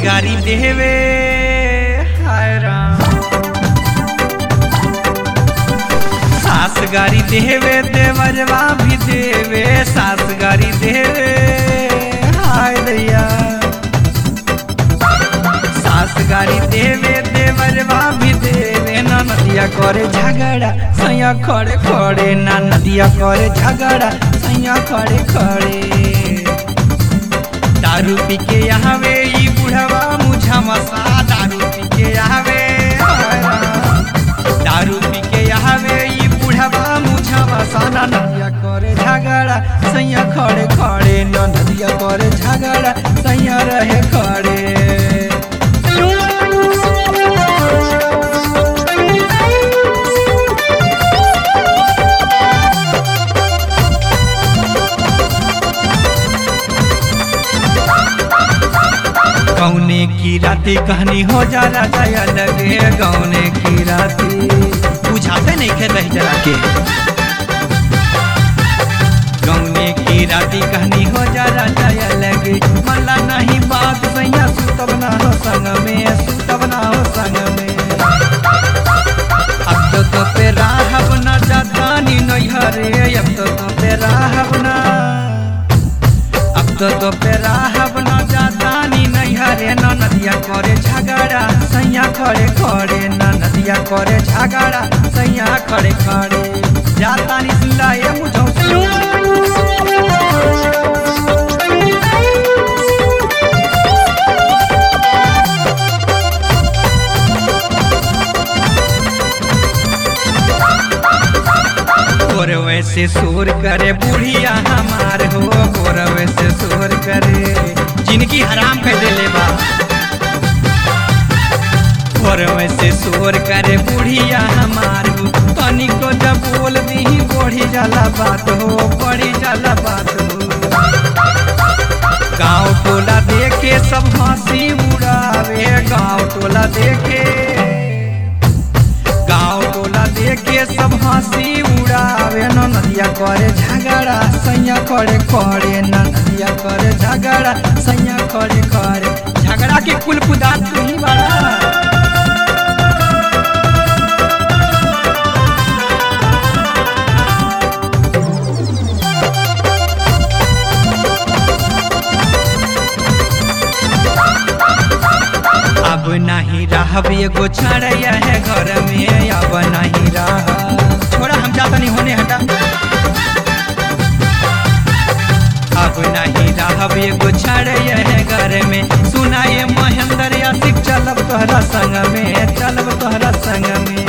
गारी देवे हाय राम सास गारी देवे देवरवा भी देवे सास गारी देवे हाय दैया सास गारी देवे देवरवा भी देवे ना नदिया करे झगड़ा सैया खड़े खड़े ना नदिया करे झगड़ा सैया खड़े खड़े दारू पी के आवे ई बुढ़वा मुझा मसा दारू पी के आवे दारू पी के आवे ई बुढ़वा मुझा मसा ना नदिया करे झगड़ा सैया खड़े खड़े न नदिया करे झगड़ा सैया रहे खड़े गौने की राती कहानी हो जाला जाया लगे गौने की राती बुझाते नहीं खे रह जरा के गौने की राती कहानी हो जाला जाया लगे मल्ला नहीं बात सैया सुतब ना हो संग में सुतब ना हो संग में अब तो तो पे राहब ना जातानी नैहरे अब तो तो पे राहब ना अब तो तो पे राहब ना जातानी नैहरे न नदिया करे झगड़ा सैया खड़े खड़े न नदिया करे झगड़ा सैया खड़े खड़े जातानी सुनला ये मुझो गोरवे से शोर करे बुढ़िया हमार हो गोरवे से शोर करे जिनकी हराम कर देले बा गोरवे से शोर करे बुढ़िया हमार हो तनी को जब बोल दी बढ़ी जाला बात हो बढ़ी जाला बात हो गाँव टोला देखे सब हंसी उड़ावे गाँव टोला देखे गाँव टोला देखे सब हंसी उड़ावे न नदिया करे झगड़ा सैया करे करे न नदिया करे झगड़ा सैया करे करे झगड़ा के कुल पुदा तू ही बड़ा अब नहीं रहब एगो छड़ैया है घर में अब नहीं रह छोड़ा हम जाता नहीं होने हटा अब नहीं रहब एगो छड़ैया है घर में सुनाए महेंद्र यासिक चलब तोहरा संग में चलब तोहरा संग में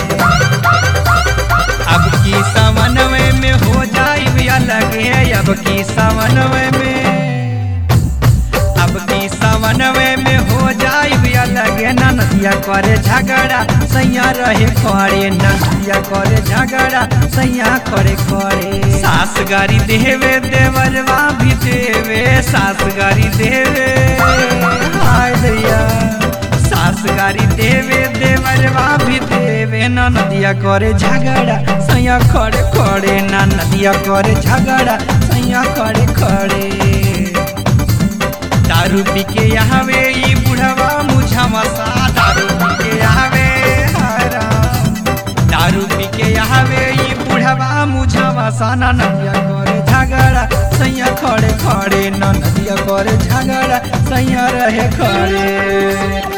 अब की समन्वय में हो जाई अलग है अब की समन्वय में अब की समन्वय में हो जाई लगे ना नदिया करे झगड़ा सैया रहे खड़े ना नदिया करे झगड़ा सैया करे खड़े सास गारी देवे देवरवा भी देवे सास गारी देवे हाय दैया सास गारी देवे देवरवा भी देवे ना नदिया करे झगड़ा सैया खड़े खड़े ना नदिया करे झगड़ा सैया खड़े खड़े दारू पी के आवे ई बुढ़वा मुझा मसा दारू पी के आवे हराम दारू पी के आवे ई बुढ़वा मुझा मसा ना नदिया करे झगड़ा सैया खड़े खड़े न नदिया करे झगड़ा सैया रहे खड़े